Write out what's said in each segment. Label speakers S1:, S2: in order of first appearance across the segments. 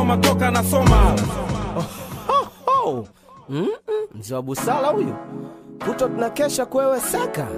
S1: ngoma toka nasoma
S2: Oh, mm -mm, mzee wa busara huyu, kuto tunakesha kwewe saka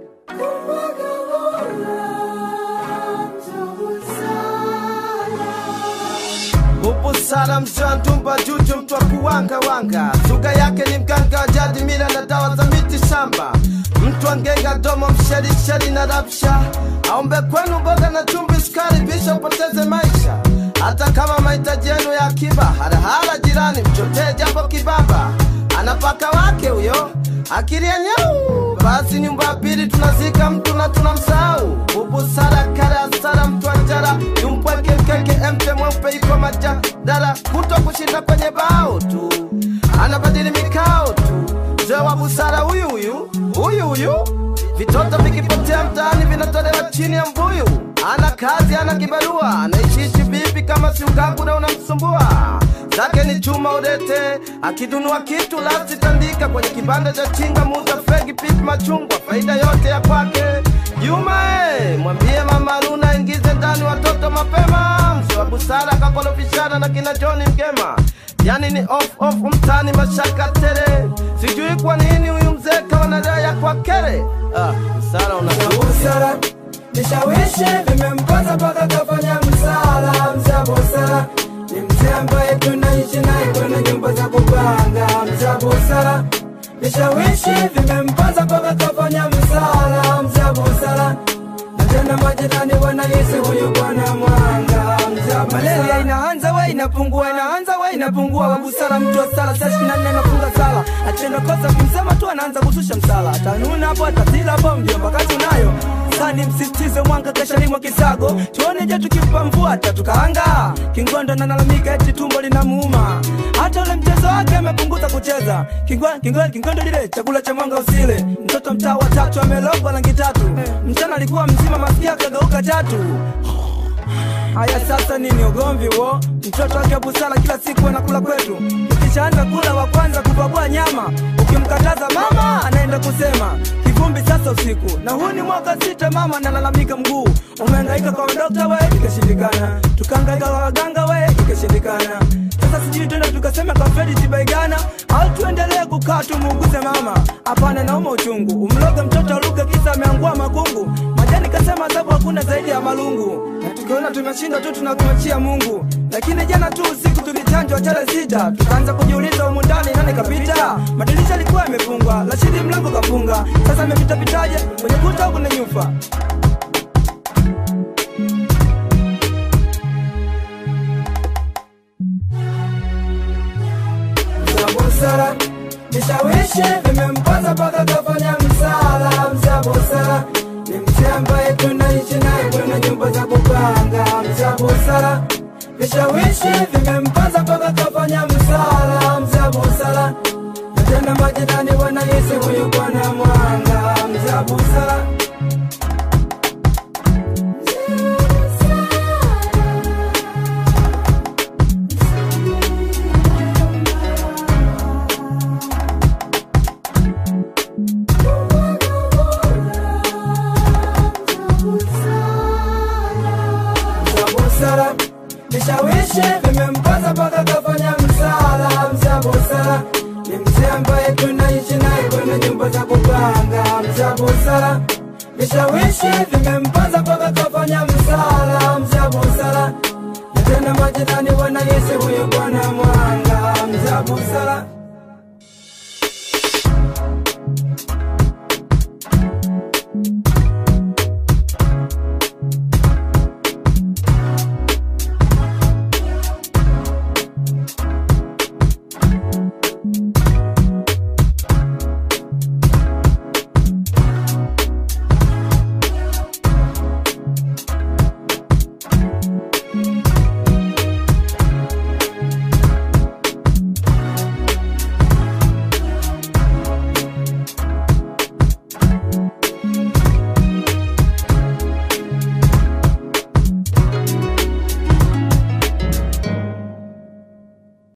S2: Ubusara mzee wa ntumba juju, mtu wa kuwanga wanga, suga yake ni mganga wa jadi, mila na dawa za miti shamba, mtu wa ngenga domo, msherisheri na rabsha, aombe kwenu mboga na chumvi, sukari, bisha upoteze maisha hata kama mahitaji yenu ya akiba, harahara jirani, mchotee japo kibaba, anapaka wake huyo akili ya nyau. Basi nyumba ya pili tunazika mtu na tunamsahau. Ubusara kara asara, mtu wa njara yumpweke mkeke, emte mweupe iko majadala, kuto kushinda kwenye bao tu, anabadili mikao tu. Mzee wa busara huyu huyu huyu huyu, vitoto vikipotea mtaani vinatolewa chini ya mbuyu. Ana kazi, ana kibarua, anaishiishi vipi kama si ukaku na unamsumbua? Zake ni chuma udete, akidunua kitu lasi tandika kwenye kibanda cha chinga, muza fegi, pipi, machungwa, faida yote ya kwake. Juma eh, mwambie mama Luna ingize ndani watoto mapema. Mzee wa busara kakolofishana na kina John Mgema, yani ni off off mtani mashaka tele. Sijui kwa nini huyu mzee kawa na raha ya kwa kere. Ah, busara una
S3: busara vishawishi vimempata mpaka kafanya msala. Mza busara ni mzee ambaye tunaishi naye kwenye nyumba za kupanga. Mza busara vishawishi vimempata mpaka kafanya msala. Mza busara na tena majirani wanahisi huyu bwana mwanga. Mza malaria inaanza we inapungua, inaanza we inapungua. Wa busara mtu wa sala saa ishirini na nne anafunga sala, atenda kosa kimsema tu anaanza kushusha msala, atanuna hapo atatila hapo, mjomba kati unayo sani msisitize mwanga kesha limwa kisago tuone je tukimpa mvua tatukaanga kingondo nalalamika eti tumbo linamuuma hata ule mchezo wake amepunguza kucheza Kingwa- kingwa- kingondo lile chakula cha mwanga usile mtoto mtaa wa tatu amelogwa rangi tatu mchana alikuwa mzima masikia kageuka tatu Haya sasa nini ugomvi wo? Mtoto wake busara kila siku anakula kwetu, ukishaanza kula wa kwanza kupakua nyama, ukimkataza mama anaenda kusema kivumbi sasa usiku. Na huu ni mwaka sita, mama analalamika mguu umehangaika kwa dokta we, ikashindikana, tukahangaika kwa waganga we, ikashindikana. Sasa sijui tuende tukasema kwa Fredi Tibaigana au tuendelee kukaa tumuuguze mama? Hapana, nauma uchungu, umloge mtoto aluke kisa ameangua makungu. Majani kasema sababu hakuna zaidi ya malungu na tukiona tumeshindwa tu tunakumachia Mungu. Lakini jana tu usiku tulichanjwa chale sita, tukaanza kujiuliza humu ndani nani kapita. Madirisha yalikuwa yamefungwa, lakini mlango kafunga. Sasa amepita pitaje kwenye kuta au kwenye nyufa? Mza busara vishawishi vimempata mpaka kafanya msala. Mza busara ni mzee ambaye tunaishi naye kwenye nyumba za kupanga. Mza busara vishawishi vimempata mpaka kafanya msala. Mza busara na tena majirani wanahisi huyu bwana mwanga. Mza busara Mza busara vishawishi vimempata mpaka kafanya msala. Mza busara ni mzee ambaye tunaishi naye kwenye nyumba za kupanga. Mza busara vishawishi vimempata mpaka kafanya msala. Mza busara na tena majirani wanahisi huyu bwana mwanga. Mza busara